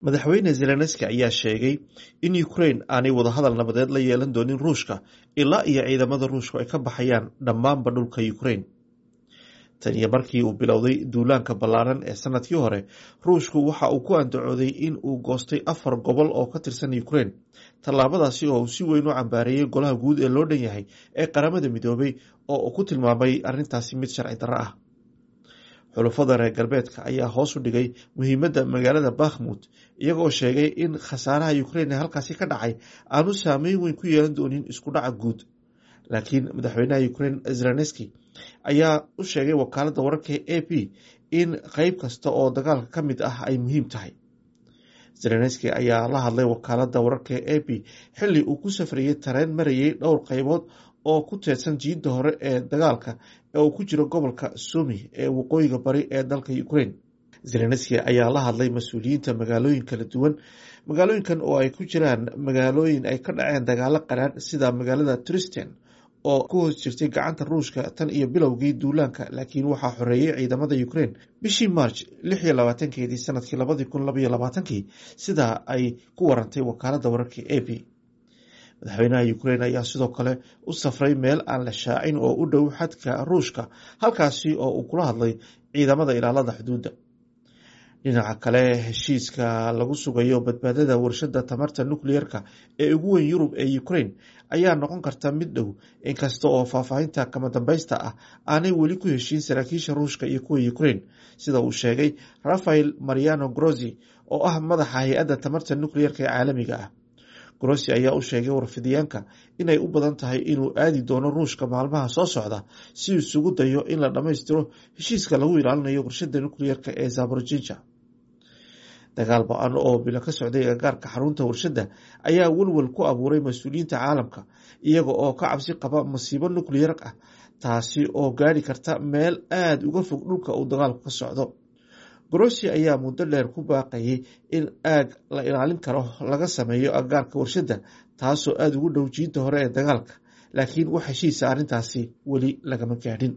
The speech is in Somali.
madaxweyne zelenski ayaa sheegay in ukrain aanay wadahadal nabadeed la yeelan doonin ruushka ilaa iyo ciidamada ruushku ay ka baxayaan dhammaanba dhulka ukrain tan iyo markii uu bilowday duulaanka ballaaran ee sanadkii hore ruushku waxa uu ku andacooday in uu goostay afar gobol oo ka tirsan ukrain tallaabadaasi oo uu si weyn u cambaareeyey golaha guud ee loo dhan yahay ee qaramada midoobay oo uu ku tilmaamay arrintaasi mid sharci darro ah xulufada reer galbeedka ayaa hoos u dhigay muhiimadda magaalada bakhmut iyagoo sheegay in khasaaraha ukrain ee halkaasi ka dhacay aanu saameyn weyn ku yeelan doonin isku dhaca guud laakiin madaxweynaha ukrain zelenski ayaa u sheegay wakaaladda wararka a p in qeyb kasta oo dagaalka ka mid ah ay muhiim tahay zelenski ayaa la hadlay wakaaladda wararka a p xilli uu ku safrayey tareen marayay dhowr qeybood oo ku teedsan jiidda hore ee dagaalka ee uu ku jiro gobolka sumi ee waqooyiga bari ee dalka ukrain zelenski ayaa la hadlay mas-uuliyiinta magaalooyin kala duwan magaalooyinkan oo ay ku jiraan magaalooyin ay ka dhaceen dagaalo qaraadh sida magaalada tristen oo ku hoos jirtay gacanta ruushka tan iyo bilowgii duulaanka laakiin waxaa xoreeyey ciidamada ukrain bishii march lix iyo labaatankeedii sanadkii labadii kun labaiyo labaatankii sidaa ay ku warantay wakaaladda wararka a p madaxweynaha ukrain ayaa sidoo kale u safray meel aan la shaacin oo u dhow xadka ruushka halkaasi oo uu kula hadlay ciidamada ilaalada xuduudda dhinaca kale heshiiska lagu sugayo badbaadada warshada tamarta nukliyeerka ee ugu weyn yurub ee ukrain ayaa noqon karta mid dhow inkasta oo faahfaahinta kama dambaysta ah aanay weli ku heshiin saraakiisha ruushka iyo kuwa ukrain sida uu sheegay rafael mariano grozi oo ah madaxa hay-adda tamarta nukliyeerka ee caalamiga ah grossi ayaa u sheegay warfidiyaanka inay u badan tahay inuu aadi doono ruushka maalmaha soo socda si isugu dayo in la dhammaystiro heshiiska lagu ilaalinayo warshada nukliyeerka ee zaborojija dagaal ba-an oo bilo ka socday agagaarka xarunta warshadda ayaa welwel ku abuuray mas-uuliyiinta caalamka iyaga oo ka cabsi qaba masiibo nukliyeer ah taasi oo gaari karta meel aada uga fog dhulka uu dagaalku ka socdo grossi ayaa muddo dheer ku baaqayay in aag la ilaalin karo laga sameeyo agagaarka warshadda taasoo aada ugu dhow jiidda hore ee dagaalka laakiin wax heshiisa arrintaasi weli lagama gaadhin